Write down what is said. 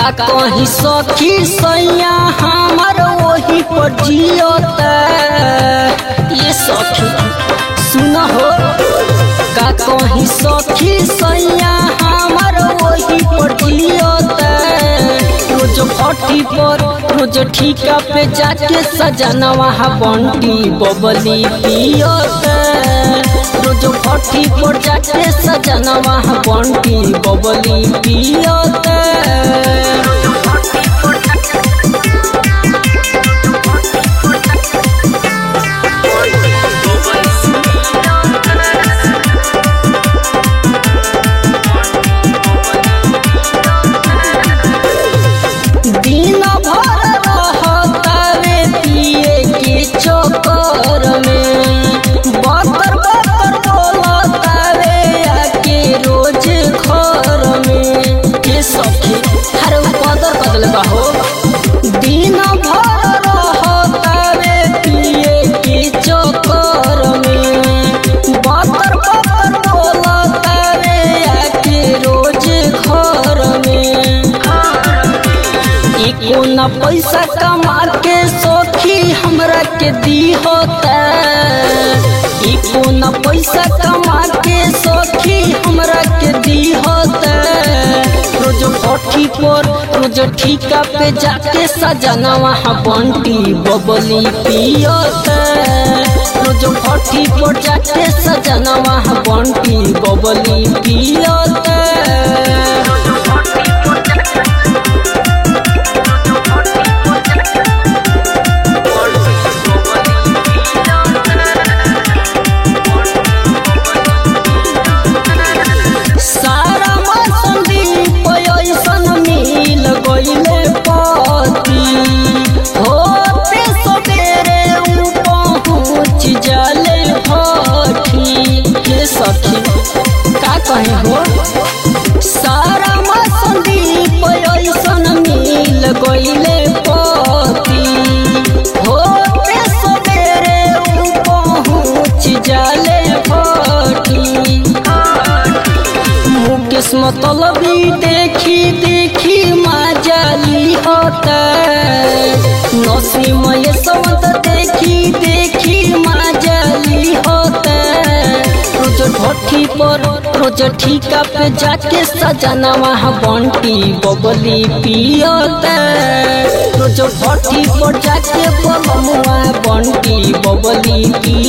का कहीं सखी सैया हमर वही पर जियत ये सखी सुन हो का कहीं सखी सैया हमर वही पर जियत रोज फटी पर रोज ठीका पे जाके सजनवा बंटी बबली पियत रोज फटी पर जाके सजनवा बंटी बबली पियत दिन भर रहतावे पिए के चक्कर में बतर बतर बोलतावे आके रोज घर में के सखी हर बदल बदल हो दिन भर रहतावे पिए के चक्कर में बतर बतर बोलतावे आके रोज घर में एको न पैसा कमा के सखी हमरा के दी होता एको न पैसा कमा के सखी हमरा के दी होता रोज फठी पर रोज ठीका पे जाके सजनवा बंटी बबली पियत रोज फठी पर जाके सजनवा बंटी बबली पियत सारा संदीप ऐसन मिल गईले पति होते सबेरे उ पहुँच जाले भठी के सखी का कहे हो सारा संदीप ऐसन मिल गईले पति होते सबेरे उ पहुँच जाले भठी मुकेश मतलबी देखी देखी मजाली होता नसीम ये सवत देखी देखी मजाली होता रोज भट्टी पर रोज ठीका पे जाके सजनवा बंटी बबली पियता रोज भट्टी पर जाके बलमुआ बंटी बबली पियता